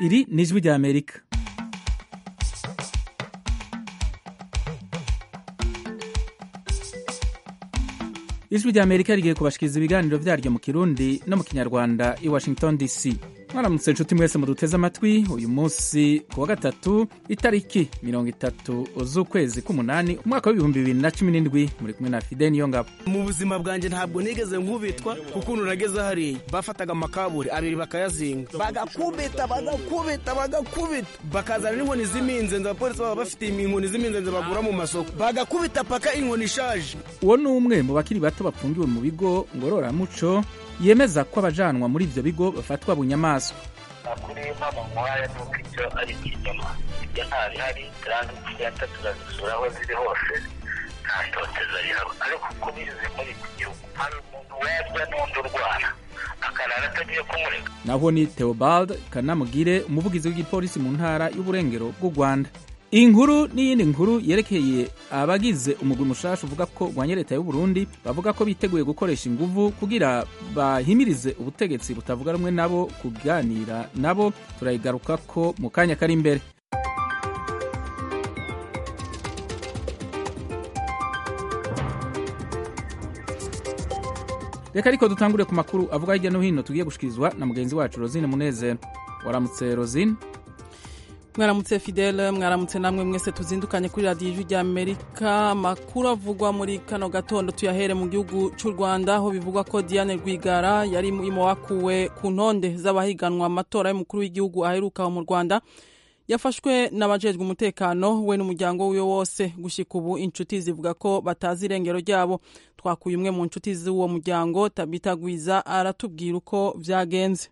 iri ni ijwi rya amerika ijwi rya amerika rigiye kubashikiriza ibiganiro vyaryo mu kirundi no mu kinyarwanda i washington dc mwaramutse nshuti mwese muduteze amatwi uyu munsi ku wa gatatu itariki mirongo itatu z'ukwezi k'umunani umwaka w'ibihumbi bibiri na cumi n'indwi muri kumwe na fide niyo ngabo mu buzima bwanjye ntabwo nigeze nkubitwa kuko nageze hariya bafataga amakaburi abiri bakayazinga bagakubita bagakubita bagakubita bakazana n'inkoni z'iminzenzi abapolisi baba bafite inkoni z'iminzenzi bagura mu masoko bagakubita paka inkoni ishaje uwo ni umwe mu bakiri bato bafungiwe mu bigo ngororamuco yemeza ko abajanwa muri ivyo bigo bafatwa bunyamaswa amakuru y'impamo muhaya ni uko ibyo ari ikinyoma ibyo nta bihari kandi senta turazisura aho ziri hose nta toteza rihaba ariko uko bize muri iki gihugu hari umuntu webwa n'undi urwara akarara atagiye kumurega naho ni theobald kanamugire umuvugizi w'igipolisi mu ntara y'uburengero bw'u rwanda iyi nkuru n'iyindi nkuru yerekeye abagize umugwi mushasha uvuga ko urwanya leta y'u Burundi bavuga ko biteguye gukoresha inguvu kugira bahimirize ubutegetsi butavuga rumwe nabo kuganira nabo turayigaruka ko mu kanya kari imbere reka ariko dutangure ku makuru avuga hirya no hino tugiye gushikirizwa na mugenzi wacu rosine munezero waramutse rosine mwaramutse fidele mwaramutse namwe mwese tuzindukanye kuri radiyo ijwi rya amerika amakuru avugwa muri kano gatondo tuyahere mu gihugu cy'u rwanda aho bivugwa ko diane rwigara yari mu wakuwe ku ntonde z'abahiganwa amatora y'umukuru w'igihugu aheruka mu rwanda yafashwe n'abajejwe umutekano we n'umuryango wiwe wose gushyika ubu inshuti zivuga ko batazi irengero ryabo twakuye umwe mu nshuti z'uwo muryango tabitagwiza aratubwira uko byagenze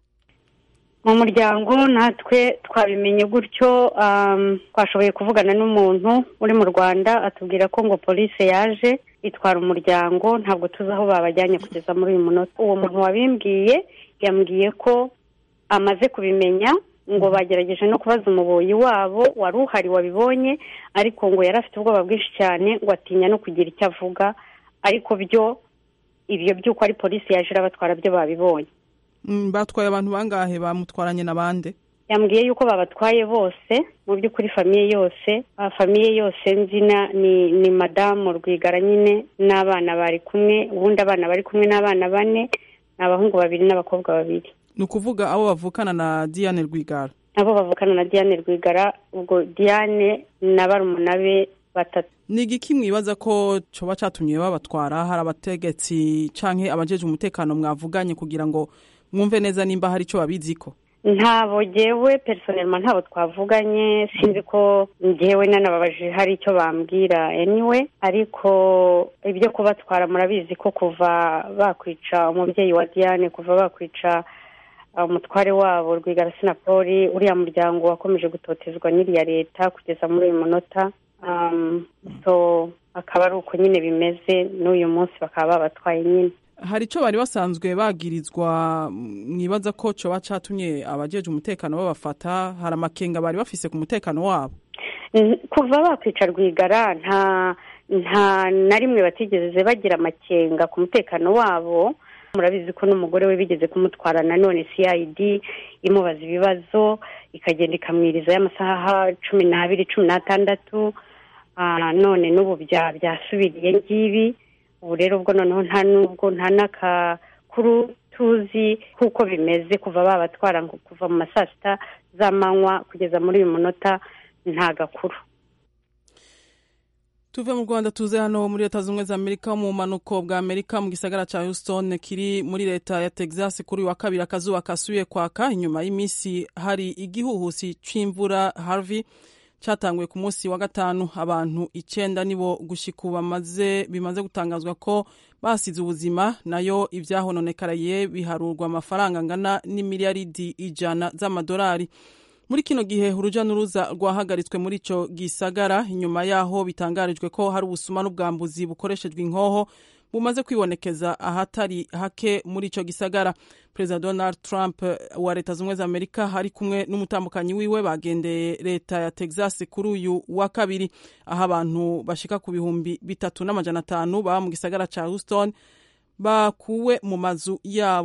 mu muryango natwe twabimenye gutyo twashoboye kuvugana n'umuntu uri mu rwanda atubwira ko ngo polisi yaje itwara umuryango ntabwo tuzi aho babajyanye kugeza muri uyu munota uwo muntu wabimbwiye yambwiye ko amaze kubimenya ngo bagerageje no kubaza umuboyi wabo wari uhari wabibonye ariko ngo yari afite ubwoba bwinshi cyane ngo atinya no kugira icyo avuga ariko byo ibyo by'uko ari polisi yaje irabatwara byo babibonye batwaye abantu bangahe bamutwaranye n'abandi yambwiye yuko babatwaye bose mu by'ukuri famiye yose famiye yose nzina ni ni madamu rwigara nyine n'abana bari kumwe ubundi abana bari kumwe n'abana bane ni abahungu babiri n'abakobwa babiri ni ukuvuga abo bavukana na diane rwigara abo bavukana na diane rwigara ubwo diane na barumuna be batatu ni igiki mwibaza ko coba catumye babatwara hari abategetsi canke abajeje umutekano mwavuganye kugira ngo mwumve neza nimba hari icyo babiziko ntabo ngewe personelma ntabo twavuganye sinzi ko ngewe nanababajije hari icyo bambwira anyway ariko ibyo kubatwara murabizi ko kuva bakwica umubyeyi wa diane kuva bakwica umutware wabo rwigara sinapoli uriya muryango wakomeje gutotezwa n'iriya leta kugeza muri uyu munota so akaba ari uko nyine bimeze n'uyu munsi bakaba babatwaye nyine hari icyo bari basanzwe bagirizwa mwibaza ko coba catumye abajeje umutekano babafata hari amakenga bari bafise ku mutekano wabo kuva bakwica rwigara nta nta na rimwe batigeze bagira amakenga ku mutekano wabo murabizi ko n'umugore we bigeze kumutwara nanone cid imubaza ibibazo ikagenda ikamwiriza y'amasaha cumi n'abiri cumi n'atandatu none n'ubu byasubiriye ngibi ubu rero ubwo noneho nta nubwo nta n'akakuru tuzi kuko bimeze kuva babatwara kuva mu ma saa sita z'amanywa kugeza muri uyu munota nta gakuru tuve mu rwanda tuze hano muri leta zunze za amerika mu bumanuko bwa amerika mu gisagara cya houston kiri muri leta ya texas kuri uyu wa kabiri akazuba kasuye kwaka inyuma y'iminsi hari igihuhusi c'imvura harvey cyatanguye ku munsi wa gatanu abantu icyenda nibo gushyika ubu bamaze bimaze gutangazwa ko basize ubuzima nayo ibyahononekaraye biharurwa amafaranga angana n'imiliyaridi ijana z'amadolari muri kino gihe urujya n'uruza rwahagaritswe muri icyo gisagara inyuma yaho bitangarijwe ko hari ubusuma n'ubwambuzi bukoreshejwe inkoho bumaze kwibonekeza ahatari hake muri icyo gisagara perezida donald trump wa leta zunze za amerika ari kumwe n'umutambukanyi wiwe bagendeye leta ya texas kuri uyu wa kabiri aho abantu bashika ku bihumbi bitatu n'amajana atanu baba mu gisagara cya houston bakuwe mu mazu yabo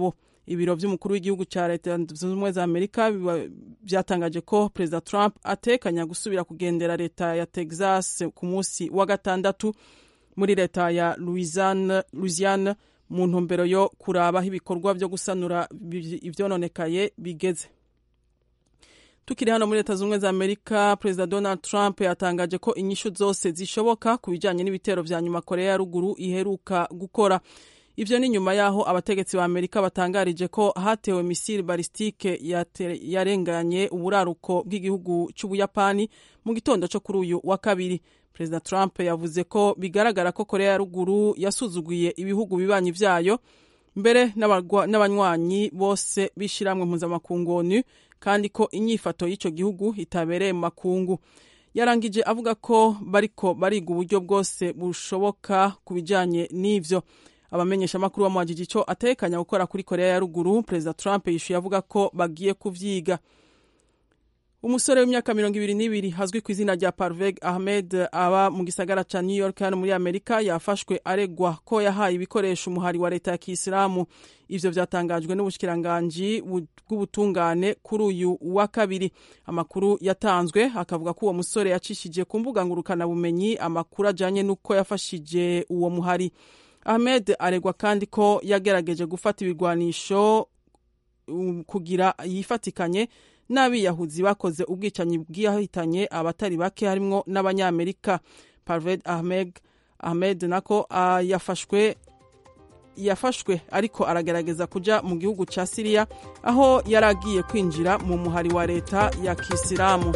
ibiro by'umukuru w'igihugu cya leta zunze ubumwe za amerika byatangaje ko perezida trump atekanya gusubira kugendera leta ya texas ku munsi wa gatandatu muri leta ya louisiane mu ntumbero yo kurabaho ibikorwa byo gusanura ibyononekaye bigeze tukiri hano muri leta zunze ubumwe za amerika perezida donald trump yatangaje ko inyishu zose zishoboka ku bijyanye n'ibitero vya nyuma korea ya ruguru iheruka gukora ivyo ni nyuma yaho abategetsi ba amerika batangarije ko hatewe misile balistike yarenganye uburaruko bw'igihugu c'ubuyapani mu gitondo co kuri uyu wa kabiri perezida trump yavuze ko bigaragara ko korea ya ruguru yasuzuguye ibihugu bibanyi vyayo mbere n'abanywanyi bose b'ishiramwe mpuzamakungu onu kandi ko inyifato y'icyo gihugu itabereye mu makungu yarangije avuga ko bariko bariga uburyo bwose bushoboka ku bijyanye n'ivyo abamenyeshamakuru bamubajije icyo atekanya gukora kuri korea ya ruguru perezida trump yishuye avuga ko bagiye kuvyiga umusore w'imyaka mirongo ibiri n'ibiri azwi ku izina rya parveg ahmed aba mu gisagara ca new york hano muri amerika yafashwe aregwa ko yahaye ibikoresho umuhari wa leta ya kisilamu ivyo vyatangajwe n'ubushikiranganji bw'ubutungane kuri uyu wa kabiri amakuru yatanzwe akavuga ko uwo musore yacishije ku mbuga ngurukanabumenyi amakuru ajanye n'uko yafashije uwo muhari ahmed aregwa kandi ko yagerageje gufata ibigwanisho kugira yifatikanye n'abiyahuzi bakoze ubwicanyi bwihitanye abatari bake harimwo n'abanyamerika parved ahmed ahmed nako uh, yafashwe yafashwe ariko aragerageza kuja mu gihugu ca siriya aho yari agiye kwinjira mu muhari wa leta ya kisilamu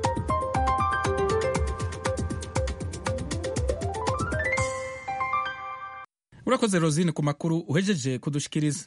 urakoze rosine ku makuru uhejeje kudushikiriza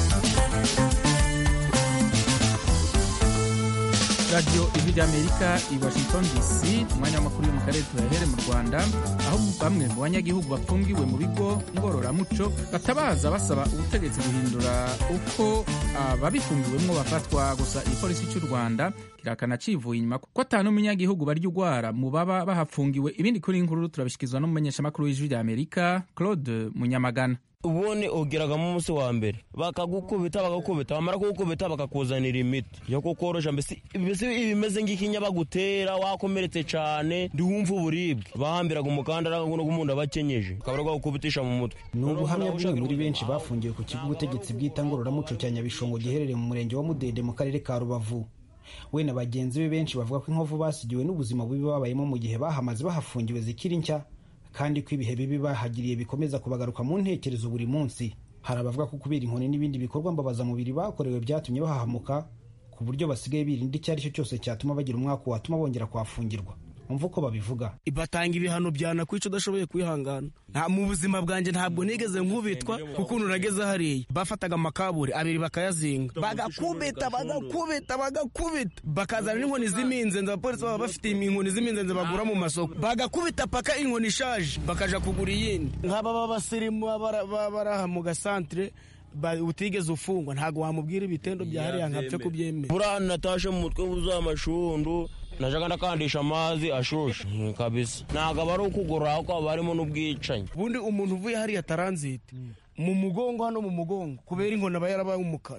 radiyo ijwi ry'amerika i washington dc umwanya w'amakuru yo mu karere tuyahere mu rwanda aho bamwe mu banyagihugu bafungiwe mu bigo ngororamuco batabaza basaba ubutegetsi guhindura uko ababifungiwemwo bafatwa gusa igipolisi cy'u rwanda kirakana civuye inyuma ko atanu umunyagihugu barya urwara mu baba bahafungiwe ibindi kuri inkuru turabishyikirizwa n'umumenyeshamakuru w'ijwi ry'amerika claude munyamagana ubundi ugeragamo umunsi wa mbere bakagukubita bagakubita bamara kugukubita bakakuzanira imiti yo kukorosha mbese ibimeze nk'ikinya bagutera wakomeretse cyane ndiwumva uburibwe bahambiraga umukandara n'umuntu aba akenyeje ukaba bagukubitisha mu mutwe ni ubuhamya bumwe muri benshi bafungiwe ku kigo ubutegetsi bwita ngororamuco cya nyabishongo giherereye mu murenge wa mudende mu karere ka rubavu we na bagenzi be benshi bavuga ko inkovu basigiwe n'ubuzima bubi babayemo mu gihe bahamaze bahafungiwe zikiri nshya kandi ko ibihe bibi bahagiriye bikomeza kubagaruka mu ntekerezo buri munsi hari abavuga ko kubera inkoni n'ibindi bikorwa mbabazamubiri bakorewe byatumye bahahamuka ku buryo basigaye birinda icyo ari cyo cyose cyatuma bagira umwaka watuma bongera kuhafungirwa umva uko babivuga batanga ibihano byanakwica udashoboye kwihangana nta mu buzima bwanjye ntabwo nigeze nkubitwa kuko nageze hariya bafataga amakaburi abiri bakayazinga bagakubita bagakubita bagakubita bakazana n'inkoni z'iminzenzi abapolisi baba bafite inkoni z'iminzenzi bagura mu masoko bagakubita paka inkoni ishaje bakaja kugura iyindi nk'aba b'abasirimu bari aha mu gasantere utigeze ufungwa ntabwo wamubwira ibitendo bya hariya nkapfe kubyemera buriya natashe mu mutwe wuzuye amashundu najaga ndakandisha amazi ashushe kabisa ntabwo aba ari ukugorora ahubwo haba harimo n'ubwicanyi ubundi umuntu uvuye hariya taranzite mu mugongo hano mu mugongo kubera inkoni aba yarabaye umukara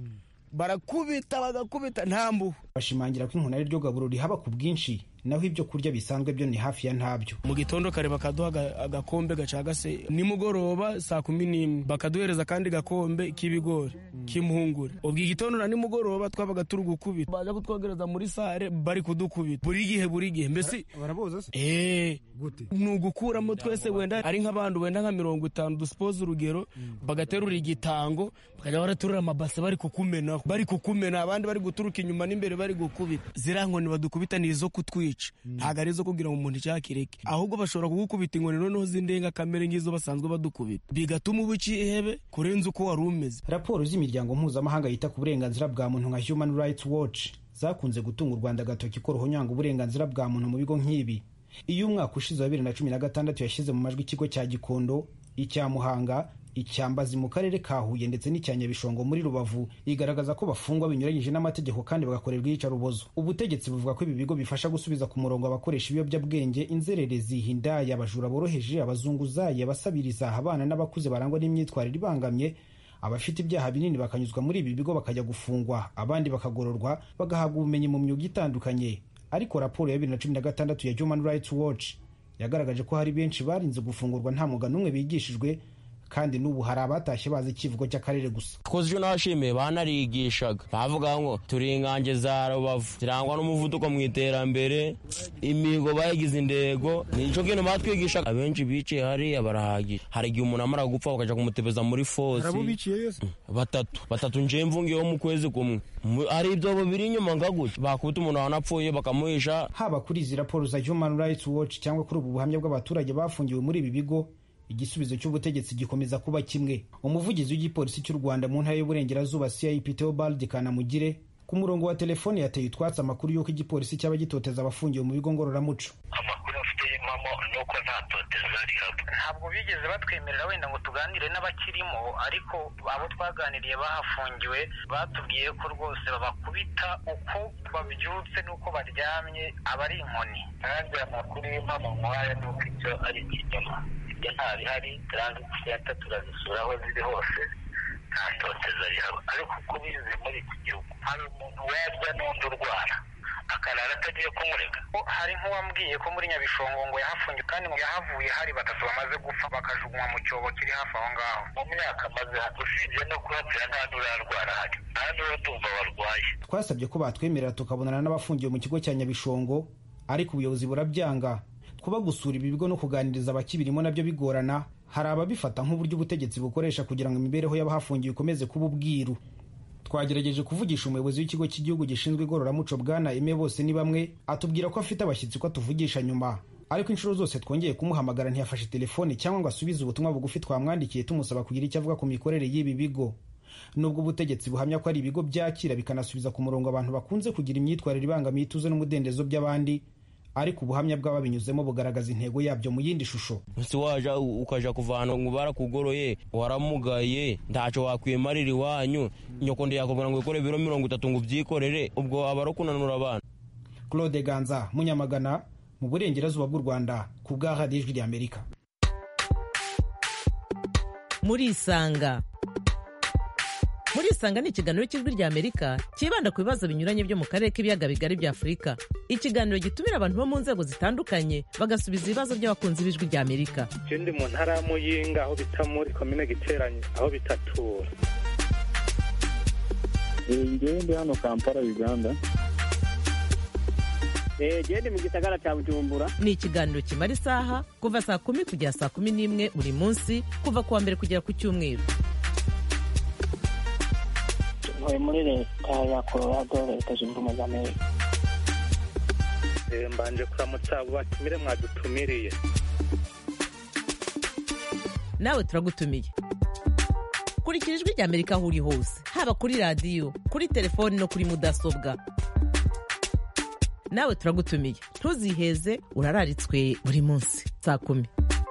barakubita bagakubita nta mbuho bashimangira ko inkoni ari ryo gaburo rihaba ku bwinshi naho ibyo kurya bisanzwe byo ni hafi ya ntabyo mu gitondo kare bakaduha agakombe gacagase nimugoroba saa kumi n'imwe bakaduhereza akandi gakombe k'ibigori k'impungure ubwo igitondo na nimugoroba twabaga turi gukubita baza kutwogereza muri sare bari kudukubita buri gihe buri gihe mbese baraboza se eee ni ugukuramo twese wenda ari nk'abantu wenda nka mirongo itanu dusipoze urugero bagaterura igitango bakajya baraterura amabase bari kukumenaho bari kukumena abandi bari guturuka inyuma n'imbere bari gukubita ziriya nkoni badukubita ni izo kutwica ntabwo ari izo kugira ngo umuntu icyakireke ahubwo bashobora kugukubita inkoni noneho z'indengakamere nk'izo basanzwe badukubita bigatuma uba ihebe kurenza uko wari umeze raporo z'imiryango mpuzamahanga yita ku burenganzira bwa muntu nka human rights watch zakunze gutunga u rwanda agatoki ko ruhonyanga uburenganzira bwa muntu mu bigo nk'ibi iyo umwaka ushize wa bibiri na cumi na gatandatu yashyize mu majwi ikigo cya gikondo icya muhanga icyambazi mu karere ka huye ndetse n'icya nyabishongo muri rubavu igaragaza ko bafungwa binyuranyije n'amategeko kandi bagakorerwa iyicarubozo ubutegetsi buvuga ko ibi bigo bifasha gusubiza ku murongo abakoresha ibiyobyabwenge inzererezi hindaya abajura boroheje abazunguzayi abasabiriza abana n'abakuze barangwa n'imyitwarire ibangamye abafite ibyaha binini bakanyuzwa muri ibi bigo bakajya gufungwa abandi bakagororwa bagahabwa ubumenyi mu myuga itandukanye ariko raporo ya bibiri na cumi na gatandatu ya human rights watch yagaragaje ko hari benshi barinze gufungurwa nta mwuga n'umwe bigishijwe kandi n'ubu hari abatashye bazi ikivugo cy'akarere gusa twakoze icyo nashimiye banarigishaga bavuga ngo turi ingange za rubavu zirangwa n'umuvuduko mu iterambere imihigo bayigize indego nicyo kintu batwigishaga abenshi biciye hariya barahagije hari igihe umuntu amara gupfa bakajya kumutebeza muri fosi batatu batatu nje mvungiyeho mu kwezi kumwe hari ibyobo biri inyuma ngaguca bakubita umuntu wanapfuye bakamuhisha haba kuri izi raporo za human rights watch cyangwa kuri ubu buhamya bw'abaturage bafungiwe muri ibi bigo igisubizo cy'ubutegetsi gikomeza kuba kimwe umuvugizi w'igipolisi cy'u rwanda mu ntara y'uburengerazuba cip theobald kanamugire ku murongo wa telefone yateye utwatsi amakuru y'uko igipolisi cyaba gitoteza abafungiwe mu bigo ngororamuco amakuru afite impamo ni uko nta toteza rihaba ntabwo bigeze batwemerera wenda ngo tuganire n'abakirimo ariko abo twaganiriye bahafungiwe batubwiye ko rwose babakubita uko babyutse n'uko baryamye aba ari inkoni kandi amakuru y'impamo nk'aya ni uko icyo ari ikinyoma ibyo ntabihari taransiti senta turazisura aho ziri hose nta toteza rihaba ariko uko ubizi muri iki gihugu hari umuntu warya n'undi urwara akarara atagiye kumurega hari nk'uwambwiye ko muri nyabishongo ngo yahafungiwe kandi ngo yahavuye hari batatu bamaze gupfa bakajugunywa mu cyobo kiri hafi aho ngaho mu myaka maze usibye no kuhapfira nta n'urarwara hari nta n'uratumva warwaye twasabye ko batwemerera tukabonana n'abafungiwe mu kigo cya nyabishongo ariko ubuyobozi burabyanga kuba gusura ibi bigo no kuganiriza abakibirimo nabyo bigorana hari ababifata nk'uburyo ubutegetsi bukoresha kugira ngo imibereho y'abahafungiwe ikomeze kuba ubwiru twagerageje kuvugisha umuyobozi w'ikigo cy'igihugu gishinzwe igororamuco bwana eme bose ni bamwe atubwira ko afite abashyitsi ko atuvugisha nyuma ariko inshuro zose twongeye kumuhamagara ntiyafashe telefone cyangwa ngo asubize ubutumwa bugufi twamwandikiye tumusaba kugira icyo avuga ku mikorere y'ibi bigo nubwo ubutegetsi buhamya ko ari ibigo byakira bikanasubiza ku murongo abantu bakunze kugira imyitwarire ibangamiye ituze n'umudendezo by'abandi ariko ubuhamya bw'ababinyuzemo bugaragaza intego yabyo mu yindi shusho si waja ukaja kuvana ngo barakugoroye waramugaye ntacyo wakwimarira iwanyu nyoko ndiyakubwira ngo ikore ibiro mirongo itatu ngo ubyikorere ubwo aba ari kunanura abana claude ganza munyamagana mu burengerazuba bw'u rwanda ku bwa radiyo ijwi ry'amerika murisanga murisanga ni ikiganiro cy'ijwi ry'amerika cyibanda ku bibazo binyuranye byo mu karere k'ibiyaga bigari bya afurika ikiganiro gitumira abantu bo mu nzego zitandukanye bagasubiza ibibazo by'abakunzi b'ijwi ry'amerika je ndi mu ntara ya muyinga aho bita muri komine giteranye aho bitatura ngewe ndi hano kampala uganda gende mu gisagara cya bujumbura ni ikiganiro kimara isaha kuva saa kumi kugera saa kumi n'imwe buri munsi kuva ku wa mbere kugera ku cyumweru ntuye muri leta ya colorado leta zunze ubumwe za amerika mbanje kuramutsa abo batumire mwadutumiriye nawe turagutumiye kurikira ijwi ry'amerika aho uri hose haba kuri radiyo kuri telefoni no kuri mudasobwa nawe turagutumiye ntuziheze urararitswe buri munsi saa kumi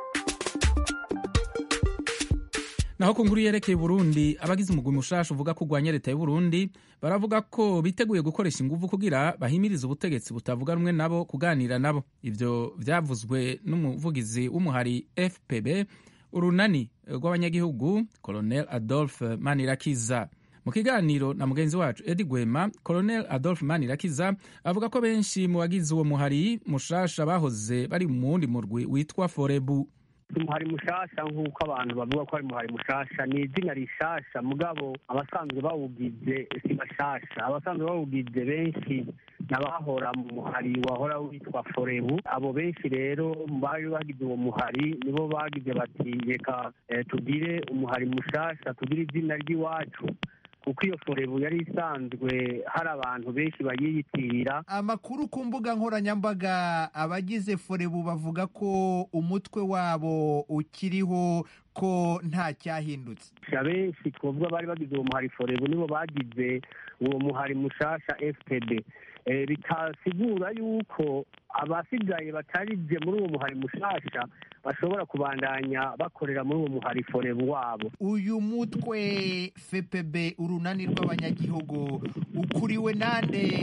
naho ku nkuru yerekeye Burundi abagize umugwi mushasha uvuga ko urwanya leta y'u Burundi baravuga ko biteguye gukoresha ingufu kugira bahimirize ubutegetsi butavuga rumwe nabo kuganira nabo ivyo vyavuzwe n'umuvugizi w'umuhari FPB urunani rw'abanyagihugu Colonel Adolphe Manirakiza mu kiganiro na mugenzi wacu Edi Gwema Colonel Adolphe Manirakiza avuga ko benshi mu bagize uwo muhari mushasha bahoze bari mu wundi murwi witwa Forebu umuhari mushasha nk'uko abantu bavuga ko ari umuhari mushasha ni izina rishasha mugabo abasanzwe bawugize si bashasha abasanzwe bawugize benshi n'abahora mu muhari wahora witwa forebu abo benshi rero bari bagize uwo muhari nibo bagize bati reka tugire umuhari mushasha tugire izina ry'iwacu kuko iyo forebu yari isanzwe hari abantu benshi bayiyitirira amakuru ku mbuga nkoranyambaga abagize forebu bavuga ko umutwe wabo ukiriho ko nta cyahindutse benshi twavuga bari bagize uwo muhari forebu nibo bagize uwo muhari mushasha fpd bitasigura yuko abasigaye batarije muri uwo muhari mushasha bashobora kubandanya bakorera muri uwo muhari forebu wabo uyu mutwe fpb urunani rw'abanyagihugu ukuriwe nande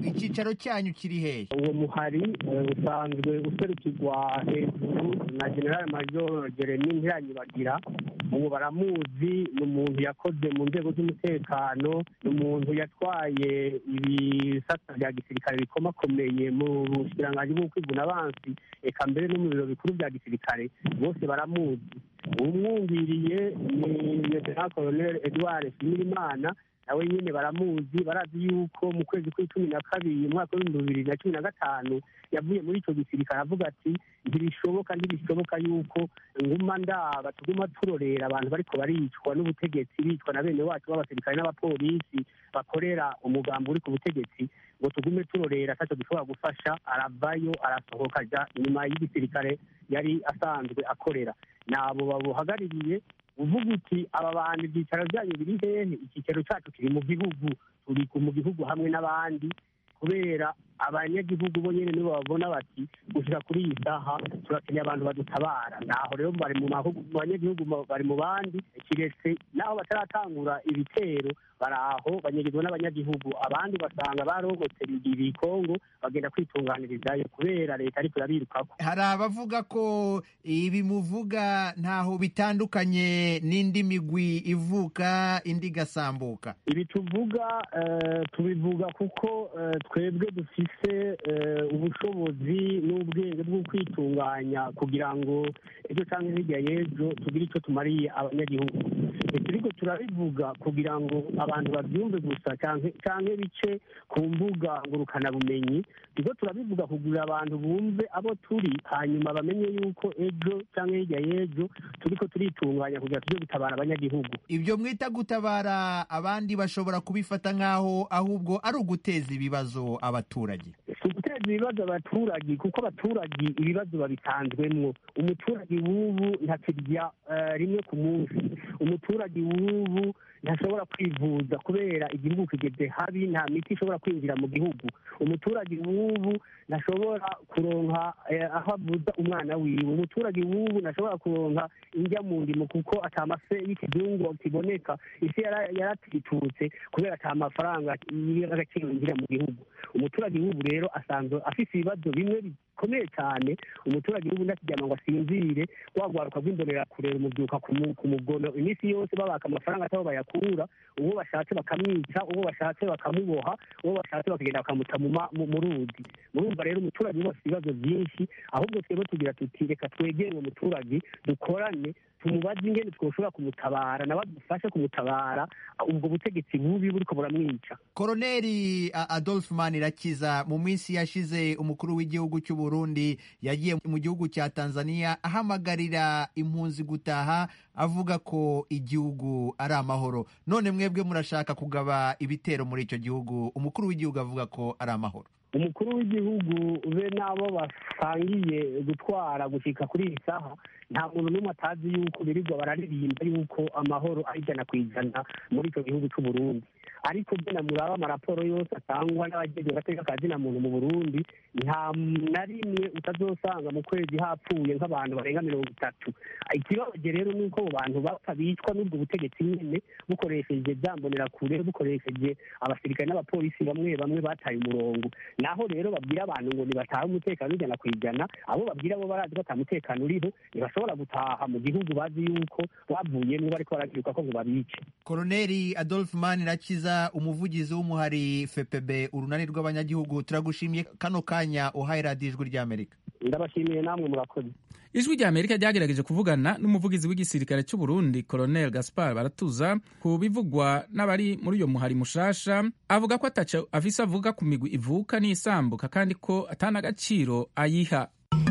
icyicaro cyanyu kiri hehe uwo muhari eh, usanzwe userukirwa hejuru na general major jeremy ntiranyibagira ubu baramuzi ni umuntu yakoze mu nzego z'umutekano ni umuntu yatwaye ibisata bya gisirikare bikomakomeye mu bushikiranganji bw'ukwiguna abansi eka mbere no mu biro bikuru bya gisirikare bose baramuzi umwumviriye ni lieutenant colonel edouard shimirimana nawe nyine baramuzi barazi yuko mu kwezi kw'icumi na kabiri umwaka w'ibihumbi bibiri na cumi na gatanu yavuye muri icyo gisirikare avuga ati ntibishoboka ntibishoboka yuko nguma ndaba tuguma turorera abantu bariko baricwa n'ubutegetsi bicwa na bene wacu b'abasirikare n'abapolisi bakorera umugambi uri ku butegetsi ngo tugume turorera ataco dushobora gufasha aravayo arasohoka aja inyuma y'igisirikare yari asanzwe akorera nabo babuhagarariye uvuga uti aba bantu ibyicaro byanyu biri hehe icyicaro cyacu kiri mu gihugu turi mu gihugu hamwe n'abandi kubera abanyagihugu bo nyine nibo babona bati gushyira kuri iyi saha turakeneye abantu badutabara naho rero bari mu mahugu- mu banyagihugu mu- bari mu bandi kiretse naho bataratangura ibitero bari aho banyagizwa n'abanyagihugu abandi ugasanga barogotse ibikongo bagenda kwitunganirizayo kubera leta ariko irabirukako hari abavuga ko ibi muvuga ntaho bitandukanye n'indi migwi ivuka indi igasambuka ibi tuvuga eh, tubivuga kuko eh, twebwe dufise eh, ubushobozi n'ubwenge bwo kwitunganya kugira ngo ejo cyangwa hirya y'ejo tugire icyo tumariye abanyagihugu turiko turabivuga kugira ngo abantu babyumve gusa canke canke bice ku mbuga ngurukanabumenyi turiko turabivuga kugira abantu bumve abo turi hanyuma bamenye yuko ejo canke hirya y'ejo turiko turitunganya kugira tuje gutabara abanyagihugu ibyo mwita gutabara abandi bashobora kubifata nk'aho ahubwo ari uguteza ibibazo abaturage si uguteza ibibazo abaturage kuko abaturage ibibazo babitanzwemwo umuturage w'ubu ntakirya eh, rimwe ku munsi umuturage w'ubu ntashobora kwivuza kubera igihugu kigeze habi nta miti ishobora kwinjira mu gihugu umuturage w'ubu ntashobora kuronka eh, aho avuza umwana wiwe umuturage w'ubu ntashobora kuronka indya mu ndimo kuko ata mafe y'ikizungu kiboneka isi yara- yaratitutse kubera ata mafaranga y'agaciro yinjira mu gihugu umuturage w'ubu rero asanzwe afise ibibazo bimwe bikomeye cyane umuturage w'ubu ndakiryama ngo asinzire wagwaruka rw'imbonerakure rumubyuka ku mu- ku mugono iminsi yose babaka amafaranga atabo bayakura uwo bashatse bakamwica uwo bashatse bakamuboha uwo bashatse bakagenda bakamuta mu ma- mu- mu ruzi murumva rero umuturage wese ibibazo byinshi ahubwo twebwe tugira tuti reka twegere uwo muturage dukorane tumubaze ingene twoshobora kumutabara nawe adufashe kumutabara ubwo butegetsi bubi buriko buramwica koroneri A- adolphe manirakiza mu minsi yashize umukuru w'igihugu cy'u burundi yagiye mu gihugu cya tanzania ahamagarira impunzi gutaha avuga ko igihugu ari amahoro none mwebwe murashaka kugaba ibitero muri icyo gihugu umukuru w'igihugu avuga ko ari amahoro umukuru w'igihugu be n'abo basangiye gutwara gushika kuri iyi saha nta muntu n'umwe atazi yuko birirwa bararirimba yuko amahoro ari ijana ku ijana muri icyo gihugu cy'u Burundi ariko byo namuraba amaraporo yose atangwa n'abagize agateka ka zina muntu mu burundi nta na rimwe utazosanga mu kwezi hapfuye nk'abantu barenga mirongo itatu ikibabaje rero ni uko abo bantu bapfa bicwa n'ubwo butegetsi nyine bukoresheje byambonerakure bukoresheje abasirikare n'abapolisi bamwe bamwe bataye umurongo naho rero babwira abantu ngo ntibatahe umutekano ijana ku ijana abo babwira bo barazi ko ata mutekano uriho ntibashobora gutaha mu gihugu bazi yuko bavuyemo bariko baragiruka ko ngo babice koroneri adolphe manirakiza umuvugizi w'umuhari fpb urunani rw'abanyagihugu turagushimiye kano kanya uhaye radiyo ijwi ry'amerika ndabashimiye namwe murakoze ijwi rya amerika ryagerageje kuvugana n'umuvugizi w'igisirikare cy'u burundi colonel gaspar baratuza ku bivugwa n'abari muri uyo muhari mushasha avuga ko ataco afise avuga ku migwi ivuka n'isambuka kandi ko atana agaciro ayiha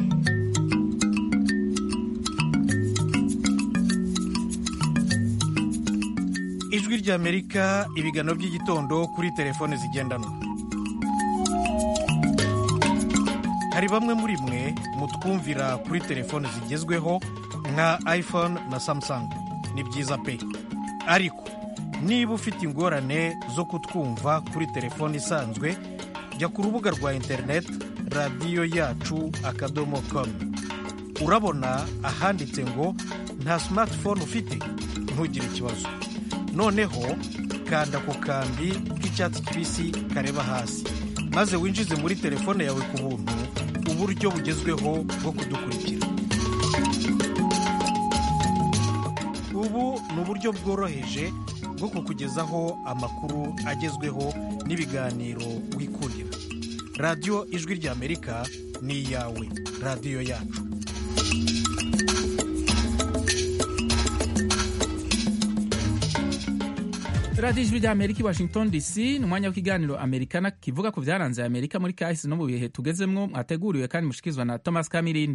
ijwi ry'amerika ibiganiro by'igitondo kuri telefone zigendanwa hari bamwe muri mwe mutwumvira kuri telefone zigezweho nka iphone na samsung ni byiza pe ariko niba ufite ingorane zo kutwumva kuri telefone isanzwe jya ku rubuga rwa interineti radiyo yacu akadomo komu urabona ahanditse ngo nta simatifone ufite ntugire ikibazo noneho kanda ku kambi k'icyatsi kibisi kareba hasi maze winjize muri telefone yawe ku buntu uburyo bugezweho bwo kudukurikira ubu ni uburyo bworoheje bwo kukugezaho amakuru agezweho n'ibiganiro wikurira radiyo ijwi ry'amerika ni iyawe radiyo yacu radiyo ijwi ry'amerika i washington dc ni umwanya w'ikiganiro amerikana kivuga ku byaranze amerika muri kahise no mu bihe tugezemwo mwateguriwe kandi mushikirizwa na thomas kamirindi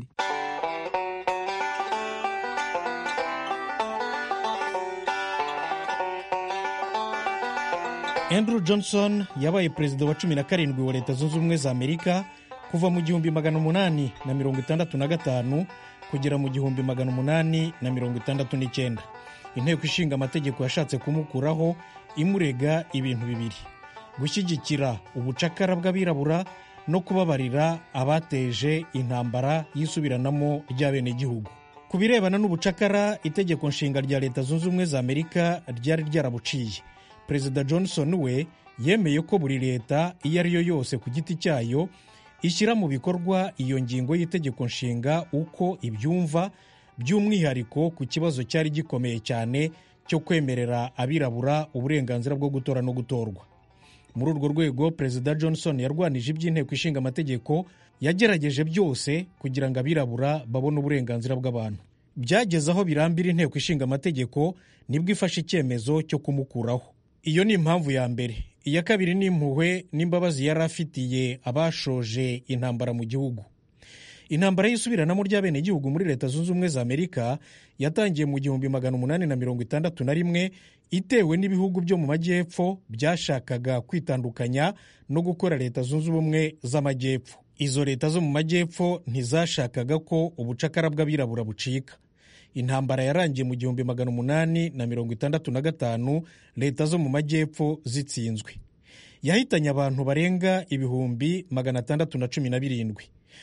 andrew johnson yabaye perezida wa cumi na karindwi wa leta zunze ubumwe za amerika kuva mu gihumbi magana umunani na mirongo itandatu na gatanu kugera mu gihumbi magana umunani na mirongo itandatu n'icyenda inteko ishinga amategeko yashatse kumukuraho imurega ibintu bibiri gushyigikira ubucakara bw'abirabura no kubabarira abateje intambara y'isubiranamo ry'abenegihugu ku birebana n'ubucakara itegeko nshinga rya leta zunze ubumwe za amerika ryari ryarabuciye perezida johnson we yemeye ko buri leta iyo ari yo yose ku giti cyayo ishyira mu bikorwa iyo ngingo y'itegeko nshinga uko ibyumva by'umwihariko ku kibazo cyari gikomeye cyane cyo kwemerera abirabura uburenganzira bwo gutora no gutorwa muri urwo rwego perezida johnson yarwanije iby'inteko ishinga amategeko yagerageje byose kugira ngo abirabura babone uburenganzira bw'abantu byageze aho birambira inteko ishinga amategeko nibwo ifashe icyemezo cyo kumukuraho iyo ni impamvu ya mbere iya kabiri ni impuhwe n'imbabazi yari afitiye abashoje intambara mu gihugu intambara y'isubiranamo ry'abenegihugu muri leta zunze ubumwe za amerika yatangiye mu gihumbi magana umunani na mirongo itandatu na rimwe itewe n'ibihugu byo mu majyepfo byashakaga kwitandukanya no gukora leta zunze ubumwe z'amajyepfo izo leta zo mu majyepfo ntizashakaga ko ubucakara bw'abirabura bucika intambara yarangiye mu gihumbi magana umunani na mirongo itandatu na gatanu leta zo mu majyepfo zitsinzwe yahitanye abantu barenga ibihumbi magana atandatu na cumi na birindwi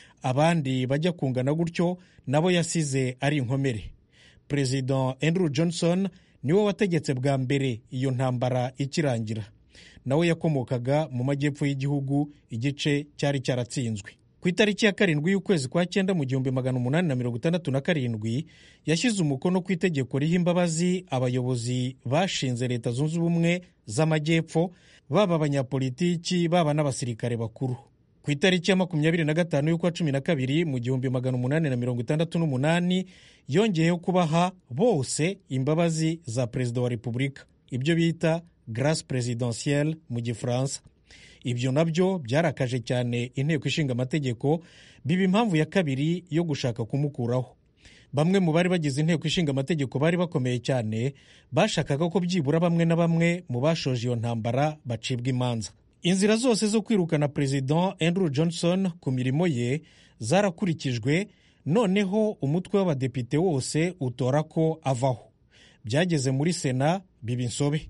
abandi bajya kungana gutyo nabo yasize ari inkomere perezida andrew johnson niwe wategetse bwa mbere iyo ntambara ikirangira nawe yakomokaga mu majyepfo y'igihugu igice cyari cyaratsinzwe ku itariki ya karindwi y'ukwezi kwa cyenda mu gihumbi magana umunani na mirongo itandatu na karindwi yashyize umukono ku itegeko riha imbabazi abayobozi bashinze leta zunze ubumwe z'amajyepfo baba abanyapolitiki baba n'abasirikare bakuru ku itariki ya makumyabiri na gatanu y'ukwa cumi na kabiri mu gihumbi magana umunani na mirongo itandatu n'umunani yongeyeho kubaha bose imbabazi za perezida wa repubulika ibyo bita grace presidentielle mu gifaransa ibyo nabyo byarakaje cyane inteko ishinga amategeko biba impamvu ya kabiri yo gushaka kumukuraho bamwe mu bari bagize inteko ishinga amategeko bari bakomeye cyane bashakaga ko byibura bamwe na bamwe mu bashoje iyo ntambara bacibwa imanza inzira zose zo kwirukana perezida andrew johnson ku mirimo ye zarakurikijwe noneho umutwe w'abadepite wose utora ko avaho byageze muri sena biba insobe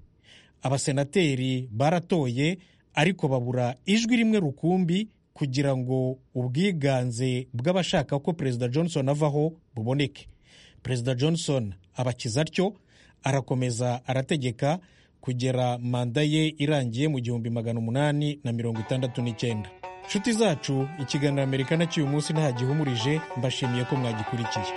abasenateri baratoye ariko babura ijwi rimwe rukumbi kugira ngo ubwiganze bw'abashaka ko perezida johnson avaho buboneke perezida johnson abakiza atyo arakomeza arategeka kugera manda ye irangiye mu gihumbi magana umunani na mirongo itandatu n'icyenda nshuti zacu ikiganiro amerika na cy'uyu munsi nta gihumurije mbashimiye ko mwagikurikiye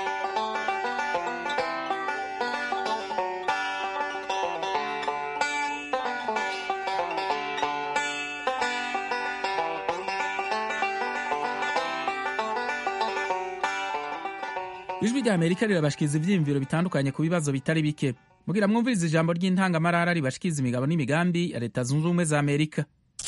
ijwi rya amerika rirabashikiriza ibyiyumviro bitandukanye ku bibazo bitari bike mugira mwumviriza ijambo ry'intangamarara ribashikiriza imigabo n'imigambi ya leta zunze ubumwe za amerika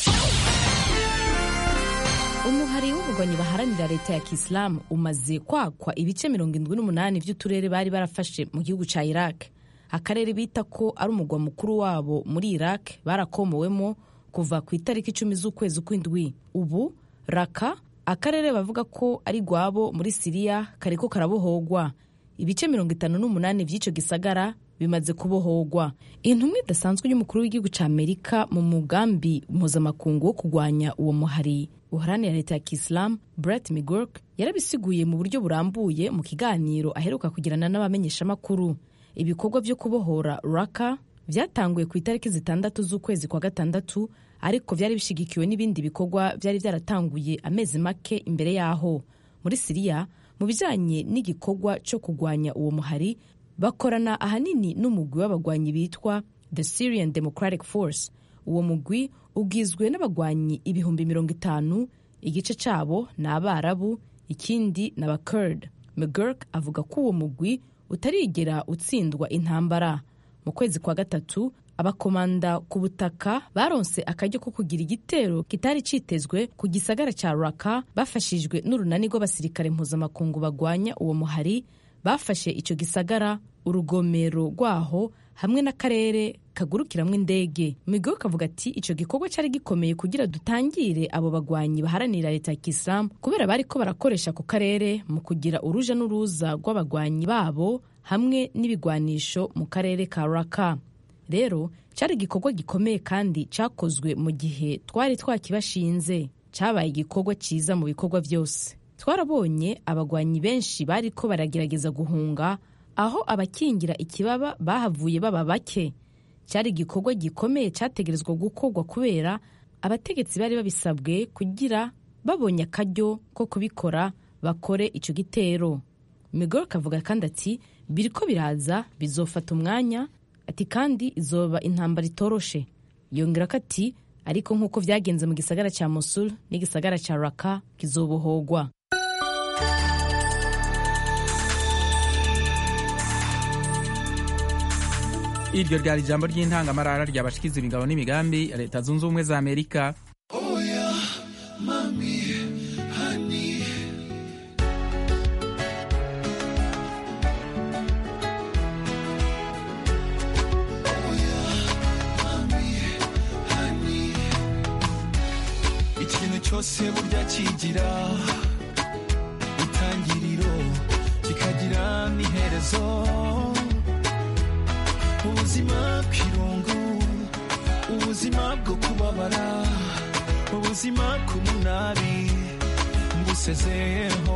umuhari w'ubugwanyi baharanira leta ya kisilamu umaze kwakwa ibice mirongo indwi n'umunani by'uturere bari barafashe mu gihugu cya iraq akarere bita ko ari umugwa mukuru wabo muri iraq barakomowemo kuva ku itariki icumi z'ukwezi kw'indwi ubu raka akarere bavuga ko ari rwabo muri siriya kariko karabohogwa ibice mirongo itanu n'umunani by'icyo gisagara bimaze kubohogwa intumwa idasanzwe y'umukuru w'igihugu cya amerika mu mugambi mpuzamakungu wo kurwanya uwo muhari uharanira leta ya kisilamu brett migork yarabisiguye mu buryo burambuye mu kiganiro aheruka kugirana n'abamenyeshamakuru ibikorwa byo kubohora raka byatanguye ku itariki zitandatu z'ukwezi kwa gatandatu ariko byari bishyigikiwe n'ibindi bikorwa byari byaratanguye amezi make imbere y'aho muri siriya mu bijyanye n'igikorwa cyo kurwanya uwo muhari bakorana ahanini n'umugwi w'abagwanyi bitwa the syrian democratic force uwo mugwi ugizwe n'abagwanyi ibihumbi mirongo itanu igice cyabo ni abarabu ikindi ni abakurd mcgurk avuga ko uwo mugwi utarigera utsindwa intambara mu kwezi kwa gatatu abakomanda ku butaka baronse akaryo ko kugira igitero kitari cyitezwe ku gisagara cya raka bafashijwe n'urunani rw'abasirikare mpuzamakungu bagwanya uwo muhari bafashe icyo gisagara urugomero rwaho hamwe n'akarere kagurukiramo indege migo kavuga ati icyo gikorwa cyari gikomeye kugira dutangire abo bagwanyi baharanira leta ya kisilamu kubera bari ko barakoresha ako karere mu kugira uruja n'uruza rw'abagwanyi babo hamwe n'ibigwanisho mu karere ka raka rero cyari igikorwa gikomeye kandi cyakozwe mu gihe twari twakibashinze cyabaye igikorwa cyiza mu bikorwa byose twarabonye abagwanyi benshi bari ko baragerageza guhunga aho abakingira ikibaba bahavuye baba bake cyari igikorwa gikomeye cyategerezwa gukorwa kubera abategetsi bari babisabwe kugira babonye akaryo ko kubikora bakore icyo gitero migoro kavuga kandi ati biriko biraza bizofata umwanya ati kandi izoba intambara itoroshe yongera ko ati ariko nk'uko byagenze mu gisagara cya mosul n'igisagara cya raka kizobohogwa iryo ryari ijambo ry'intangamarara ryabashikiza imigabo n'imigambi ya leta zunze ubumwe za amerika oya mami hani oya mami hani ikintu cyose burya kigira itangiriro kikagira n'iherezo ubuzima bw'irungu ubuzima bwo kubabara ubuzima bw'umunabi ngusezeyeho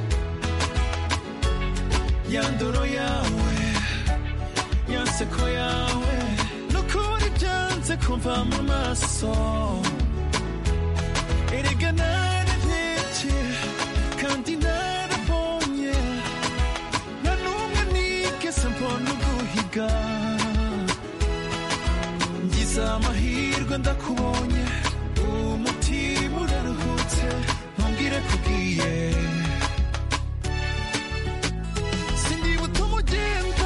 ya ndoro yawe ya nseko yawe n'ukuri byanze kumva mu maso erega nararebye kandi narabonye nta n'umwe nigeze mbona uguhiga ngize amahirwe ndakubonye umutima uraruhutse ntubwire kubwiye sindibuta umugendo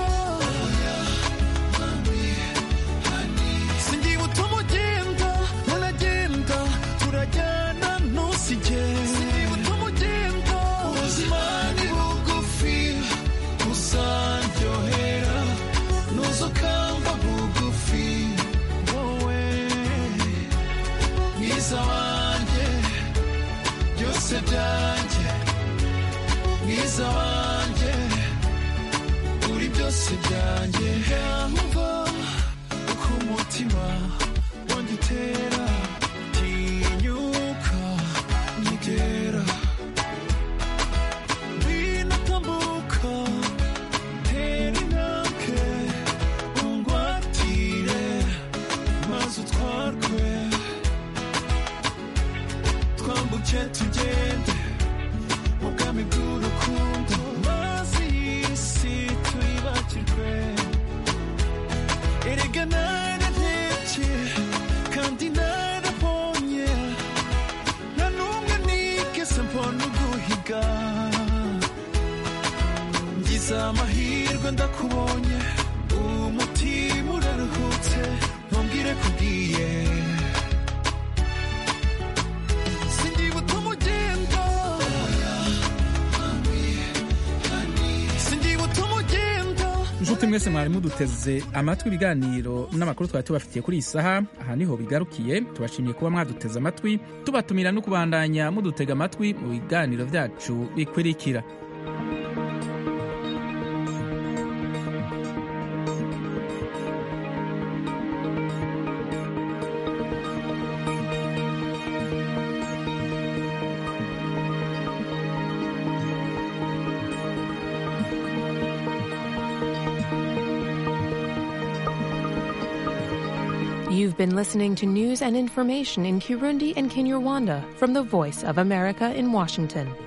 sindibuta umugendo ntunagenda turajyana ntusige sindibuta umugendo ubuzima ni bugufi uzaryohera ntuzukamba bugufi wowe mwiza wanjye byose byanjye mwiza wanjye uri byose byanjye yumva uko umutima wanjye utera tinyuka nyegera ngwino tambuka tera intambwe ungwatire maze utwarwe twambuke tugende mu bwami bw'urukundo maze iyi si tuyibakirwe erega nararebye kandi narabonye nta n'umwe nigeze mbona uguhiga ngize amahirwe ndakubonye umutima uraruhutse ntubwire kubwiye sindibuta umugendo sindibuta umugendo inshuti mwese mwari muduteze amatwi ibiganiro n'amakuru twari tubafitiye kuri iyi saha aha niho bigarukiye tubashimiye kuba mwaduteze amatwi tubatumira no kubandanya mudutega amatwi mu biganiro byacu bikurikira You've been listening to news and information in Kirundi and Kinyarwanda from the Voice of America in Washington.